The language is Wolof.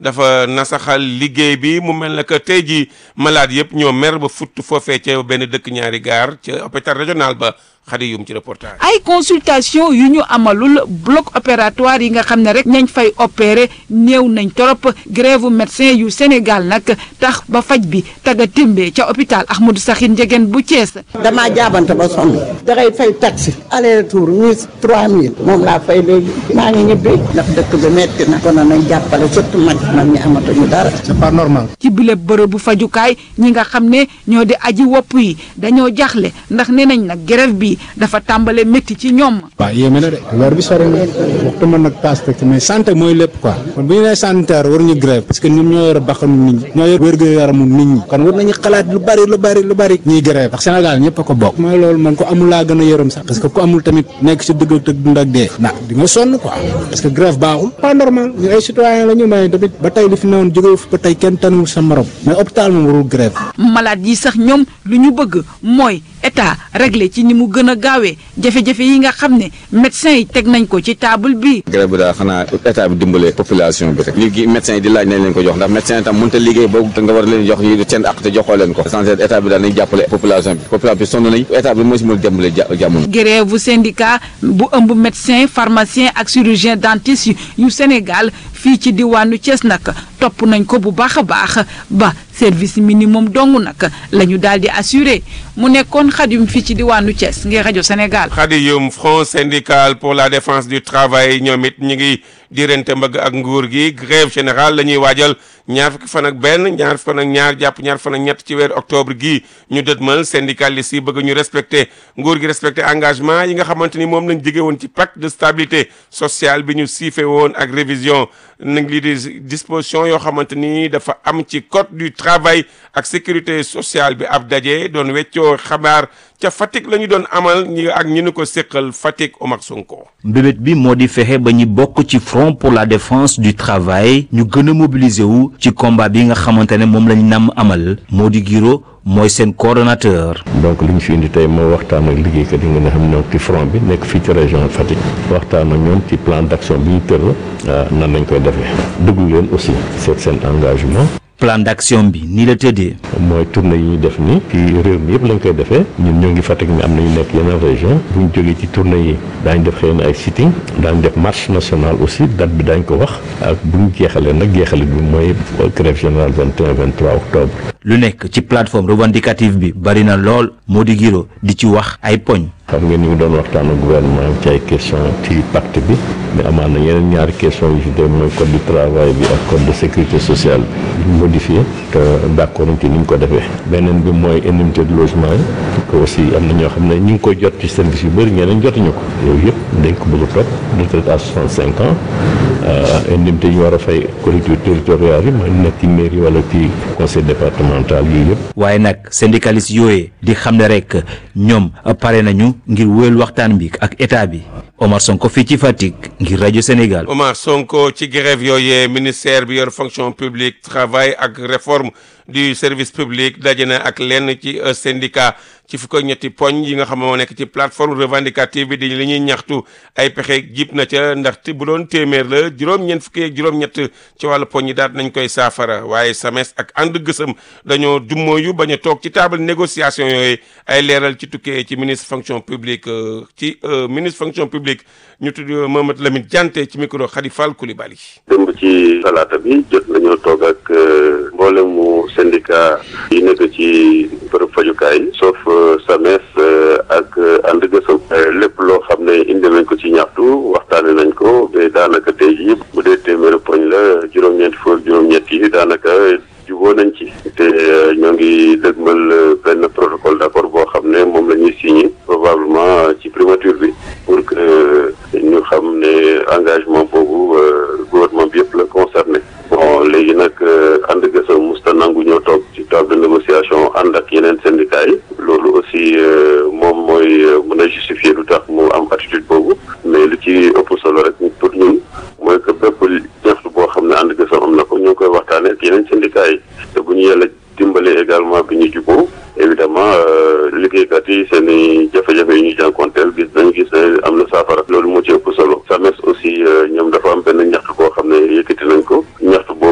dafa nasaxal liggéey bi mu mel ne que tey jii malade yëpp ñoo mer ba futt foofee ca benn dëkk ñaari gaar ca hôpital régional ba xadi yum ci reportage. ay consultation yu ñu amalul bloc opératoire yi nga xam ne rek ñañ fay opérer néew nañ trop grève médecin yu Sénégal nag tax ba faj bi taga témbee ca hôpital Ahmadou Sakhir Ndiéguène bu Thiès. damaa jaabante ba sonn dangay fay taxi aller retour mille trois mille moom laa fay léegi maa ngi ñibbi ndax dëkk bi metti na kon nañ jàppale surtout mag mag ñi amatuñu dara. c'est pas normal. ci bile bërëbu fajukaay ñi nga xam ne ñoo di aji wopp yi dañoo jaxle ndax nee nañ nag grève bi dafa tàmbale métti ci ñoom. waaw yéeme na de weer bi sori na waxtu mën nag paas teg mais santé mooy lépp quoi kon bu ñu nee sanitaire war ñu grève parce que ñun ñoo yor baxanu nit ñi ñoo yor wérgu yaramu nit ñi kon war nañu xalaat lu bari lu bari lu bari ñuy grève ndax Sénégal ñëpp a ko bokk mooy loolu man ko amul laa gën a yërëm sax parce que ku amul tamit nekk si dëgg ak dund ak dee na di nga sonn quoi parce que grève baaxul pas normal ñu ay citoyen la ñu may tamit ba tey li fi newoon jóge fi ba tey kenn tanul sa morom mais hôpital moom warul grève malade yi sax ñoom lu ñu bëgg mooy état réglé ci ni mu gën a gaawee jafe-jafe yi nga xam ne médecin yi teg nañ ko ci table bi. grève bi daal xanaa état bi dimbale population bi rek léegi médecin yi di laaj nañ leen ko jox ndax médecin yi tam mënut a liggéey boobu te nga war leen jox yi seen ak te joxoo leen ko essentiel état bi daal nañ jàppale population bi population bi sonn nañ état bi moo si mën a dimbale jamono grève bu syndicat bu ëmb médecin pharmacien ak chirurgien dentiste yu Sénégal fii ci diwaanu Thiès nag topp nañ ko bu baax a baax ba service minimum dong nag la ñu daal di assuré mu nekkoon xadim fii ci diwaanu Thiès ngir rajo Sénégal. xadiyum front syndical pour la défense du travail ñoom it ñu ngi diirante mbëgg ak nguur gi grève générale la ñuy waajal ñaar fukki fan ak benn ñaar fukki fan ak ñaar jàpp ñaar fan ak ñett ci weeru octobre gii ñu dëtmal syndicalistes yi bëgg ñu respecté nguur gi respecté engagement yi nga xamante ni moom lañ jege woon ci pacte de stabilité sociale bi ñu siife woon ak révision nag lii di disposition yoo xamante ni dafa am ci code du travail ak sécurité sociale bi ab daje doon weccoo xabaar ca Fatick la ñu doon amal ñi ak ñi ñu ko séqal Fatick Omar Sonko. mbébét bi moo di fexe ba ñu bokk ci front pour la défense du travail ñu gën a mobiliser wu ci combat bi nga xamante ne moom lañ namm amal moo di giro mooy seen coordonnateur. donc li ñu fi indi tey moo waxtaan ak liggéeykat yi nga xam ne ñoo ci front bi nekk fii ci région Fatick waxtaan ak ñoom ci plan d'action bi ñu tëral nan lañ koy defee déglu leen aussi seet seen engagement. plan d'action bi nii la tëddee. mooy tournée yi ñuy def nii ci réew mi yëpp lañ koy defee ñun ñoo ngi Fatick mi am nañu nekk yeneen région bu ñu jógee ci tournée yi daañ def xëy na ay sitting daañ def marche nationale aussi date bi daañ ko wax ak bu ñu jeexalee nag jeexale bi mooy grève générale 21 23 octobre. lu nekk ci plateforme revendicative bi bari na lool moo di giro di ci wax ay poñ. xam ngeen ni mu doon waxtaan ak gouvernement ci ay question ci pacte bi mais amaan na yeneen ñaari question yu ci dem mooy code du travail bi ak code de sécurité sociale bi ñu modifié te d'accord nañ ci ni ñu ko defee beneen bi mooy indemnité de logement yi que aussi am na ñoo xam ne ñu ngi koy jot ci service yu bëri ñeneen jotuñu ko yooyu yëpp dañ ko bëgg a topp retraite à 65 ans indemnité yi ñu war a fay collectivités territoriales yi mooy nekk ci mairie wala ci conseil départemental yii yëpp waaye nag syndicaliste yooyee di xam ne rek ñoom pare nañu ngir wéyal waxtaan bi ak état bi Omar Sonko fii ci Fatick ngir rajo Sénégal. Omar Sonko ci grève yooyee ministère bi yor fonction publique travail ak réforme du service public daje na ak lenn ci syndicat ci fukk ak ñetti poñ yi nga xam moo nekk ci plateforme revendicative bi di li ñuy ñaxtu ay pexe jib na ca ndax bu doon téeméer la juróom-ñeent fukki ak juróom-ñett ci wàllu poñ yi daal nañ koy saafara waaye SAMES ak ànd gësëm dañoo dummóoyu bañ a toog ci table négociation yooyu ay leeral ci tukkee ci ministre fonction publique ci ministre fonction publique ñu tudd Mamadou Lamine Diante ci micro Khady Fall Coulibaly. démb ci talaata bi jot nañoo toog ak mboolemu syndicat yi nekk ci bërëb fajukaay sauf SAMES ak ànd gësëm lépp loo xam ne indi nañ ko ci ñaxtu waxtaane nañ ko ba daanaka tey jii bu dee téeméeri poñ la juróom-ñeenti fukk juróom-ñett yi daanaka juboo nañ ci te ñoo ngi dëgmal benn protocole d'accord boo xam ne moom la ñuy signé probablement ci primature bi pour que ñu xam ne engagement boobu gouvernement bi yëpp la concerné bon léegi nag ànd gësam musta nangu ñoo toog ci table de négociation ànd ak yeneen syndicats yi loolu aussi moom mooy mën a justifier lu tax mu am attitude boobu mais lu ci ëpp solo rek pour ñun mooy que bépp ñaxtu boo xam ne ànd gësam am na ko ñu ngi koy waxtaanee ak yeneen syndicats yi te bu ñu yàlla dimbalee également bi ñu juboo évidemment liggéeykat yi seen i